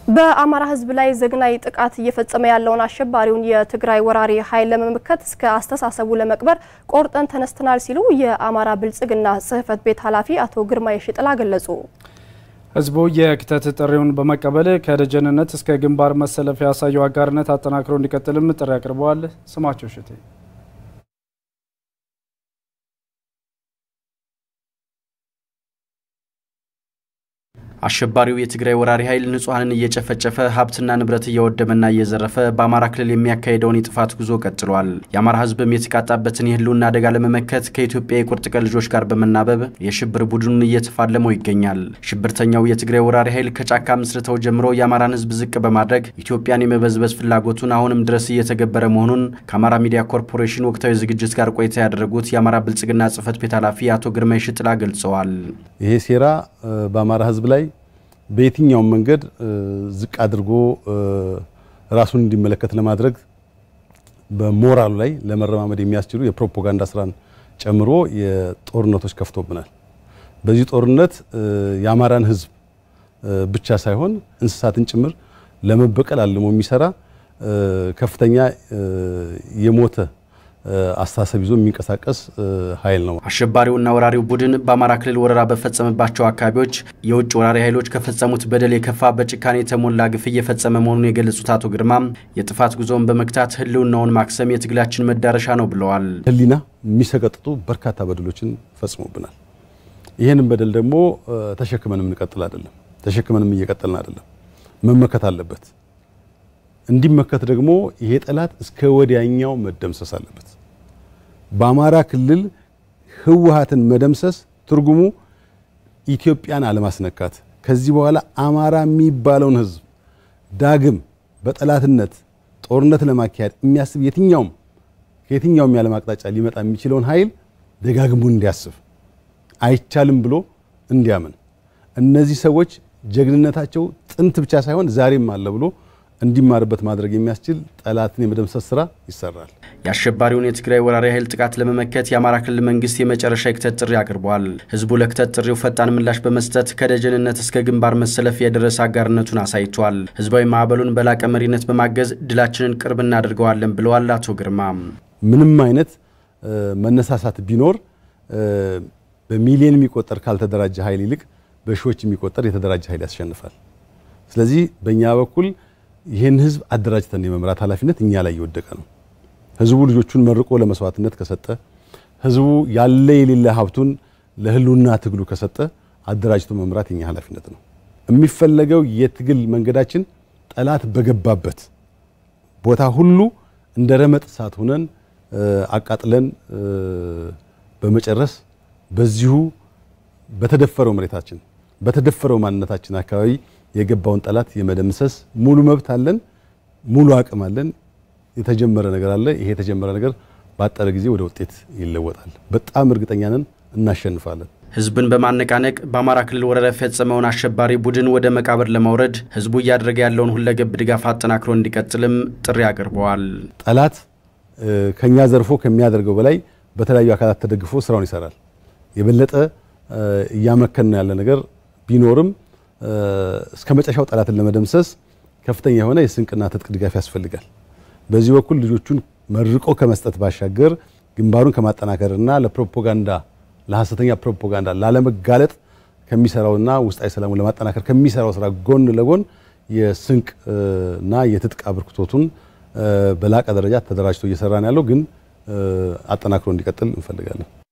በአማራ ሕዝብ ላይ ዘግናይ ጥቃት እየፈጸመ ያለውን አሸባሪውን የትግራይ ወራሪ ኃይል ለመመከት እስከ አስተሳሰቡ ለመቅበር ቆርጠን ተነስተናል ሲሉ የአማራ ብልጽግና ጽሕፈት ቤት ኃላፊ አቶ ግርማ የሽጥላ ገለጹ። ህዝቡ የክተት ጥሪውን በመቀበል ከደጀንነት እስከ ግንባር መሰለፍ ያሳየው አጋርነት አጠናክሮ እንዲቀጥልም ጥሪ አቅርበዋል። ስማቸው ሽቴ አሸባሪው የትግራይ ወራሪ ኃይል ንጹሐንን እየጨፈጨፈ ሀብትና ንብረት እያወደመና እየዘረፈ በአማራ ክልል የሚያካሄደውን የጥፋት ጉዞ ቀጥሏል። የአማራ ህዝብም የተቃጣበትን የህልውና አደጋ ለመመከት ከኢትዮጵያ የቁርጥ ቀን ልጆች ጋር በመናበብ የሽብር ቡድኑን እየተፋለመው ይገኛል። ሽብርተኛው የትግራይ ወራሪ ኃይል ከጫካ ምስርተው ጀምሮ የአማራን ህዝብ ዝቅ በማድረግ ኢትዮጵያን የመበዝበዝ ፍላጎቱን አሁንም ድረስ እየተገበረ መሆኑን ከአማራ ሚዲያ ኮርፖሬሽን ወቅታዊ ዝግጅት ጋር ቆይታ ያደረጉት የአማራ ብልጽግና ጽሕፈት ቤት ኃላፊ አቶ ግርማ ሽጥላ ገልጸዋል። ይሄ ሴራ በአማራ ህዝብ ላይ በየትኛውም መንገድ ዝቅ አድርጎ ራሱን እንዲመለከት ለማድረግ በሞራሉ ላይ ለመረማመድ የሚያስችሉ የፕሮፓጋንዳ ስራን ጨምሮ የጦርነቶች ከፍቶብናል። በዚህ ጦርነት የአማራን ህዝብ ብቻ ሳይሆን እንስሳትን ጭምር ለመበቀል አልሞ የሚሰራ ከፍተኛ የሞተ አስተሳሰብ ይዞ የሚንቀሳቀስ ኃይል ነው። አሸባሪውና ወራሪው ቡድን በአማራ ክልል ወረራ በፈጸመባቸው አካባቢዎች የውጭ ወራሪ ኃይሎች ከፈጸሙት በደል የከፋ በጭካኔ የተሞላ ግፍ እየፈጸመ መሆኑን የገለጹት አቶ ግርማ የጥፋት ጉዞውን በመግታት ህልውናውን ማክሰም የትግላችን መዳረሻ ነው ብለዋል። ህሊና የሚሰቀጥጡ በርካታ በደሎችን ፈጽሞብናል። ይህንን በደል ደግሞ ተሸክመን የምንቀጥል አይደለም፣ ተሸክመንም እየቀጠልን አይደለም። መመከት አለበት። እንዲመከት ደግሞ ይሄ ጠላት እስከ ወዲያኛው መደምሰስ አለበት። በአማራ ክልል ህወሓትን መደምሰስ ትርጉሙ ኢትዮጵያን አለማስነካት፣ ከዚህ በኋላ አማራ የሚባለውን ህዝብ ዳግም በጠላትነት ጦርነት ለማካሄድ የሚያስብ የትኛውም ከየትኛውም የዓለም አቅጣጫ ሊመጣ የሚችለውን ኃይል ደጋግሞ እንዲያስብ አይቻልም ብሎ እንዲያምን እነዚህ ሰዎች ጀግንነታቸው ጥንት ብቻ ሳይሆን ዛሬም አለ ብሎ እንዲማርበት ማድረግ የሚያስችል ጠላትን የመደምሰስ ስራ ይሰራል። የአሸባሪውን የትግራይ ወራሪ ኃይል ጥቃት ለመመከት የአማራ ክልል መንግስት የመጨረሻ የክተት ጥሪ አቅርበዋል። ህዝቡ ለክተት ጥሪው ፈጣን ምላሽ በመስጠት ከደጀንነት እስከ ግንባር መሰለፍ የደረሰ አጋርነቱን አሳይቷል። ህዝባዊ ማዕበሉን በላቀ መሪነት በማገዝ ድላችንን ቅርብ እናደርገዋለን ብለዋል አቶ ግርማ። ምንም አይነት መነሳሳት ቢኖር በሚሊዮን የሚቆጠር ካልተደራጀ ኃይል ይልቅ በሺዎች የሚቆጠር የተደራጀ ኃይል ያስሸንፋል። ስለዚህ በእኛ በኩል ይህን ህዝብ አደራጅተን የመምራት ኃላፊነት እኛ ላይ የወደቀ ነው። ህዝቡ ልጆቹን መርቆ ለመስዋዕትነት ከሰጠ፣ ህዝቡ ያለ የሌለ ሀብቱን ለህልውና ትግሉ ከሰጠ አደራጅቶ መምራት የኛ ኃላፊነት ነው። የሚፈለገው የትግል መንገዳችን ጠላት በገባበት ቦታ ሁሉ እንደ ረመጥ እሳት ሆነን አቃጥለን በመጨረስ በዚሁ በተደፈረው መሬታችን በተደፈረው ማንነታችን አካባቢ የገባውን ጠላት የመደምሰስ ሙሉ መብት አለን፣ ሙሉ አቅም አለን። የተጀመረ ነገር አለ። ይሄ የተጀመረ ነገር ባጠረ ጊዜ ወደ ውጤት ይለወጣል። በጣም እርግጠኛ ነን፣ እናሸንፋለን። ህዝብን በማነቃነቅ በአማራ ክልል ወረራ የፈጸመውን አሸባሪ ቡድን ወደ መቃብር ለማውረድ ህዝቡ እያደረገ ያለውን ሁለገብ ድጋፍ አጠናክሮ እንዲቀጥልም ጥሪ አቅርበዋል። ጠላት ከኛ ዘርፎ ከሚያደርገው በላይ በተለያዩ አካላት ተደግፎ ስራውን ይሰራል። የበለጠ እያመከን ያለ ነገር ቢኖርም እስከ መጨረሻው ጠላትን ለመደምሰስ ከፍተኛ የሆነ የስንቅና ትጥቅ ድጋፍ ያስፈልጋል። በዚህ በኩል ልጆቹን መርቆ ከመስጠት ባሻገር ግንባሩን ከማጠናከርና ለፕሮፓጋንዳ ለሐሰተኛ ፕሮፓጋንዳ ላለመጋለጥ ከሚሰራውና ውስጣዊ ሰላሙን ለማጠናከር ከሚሰራው ስራ ጎን ለጎን የስንቅ እና የትጥቅ አበርክቶቱን በላቀ ደረጃ ተደራጅቶ እየሰራ ነው ያለው፣ ግን አጠናክሮ እንዲቀጥል እንፈልጋለን።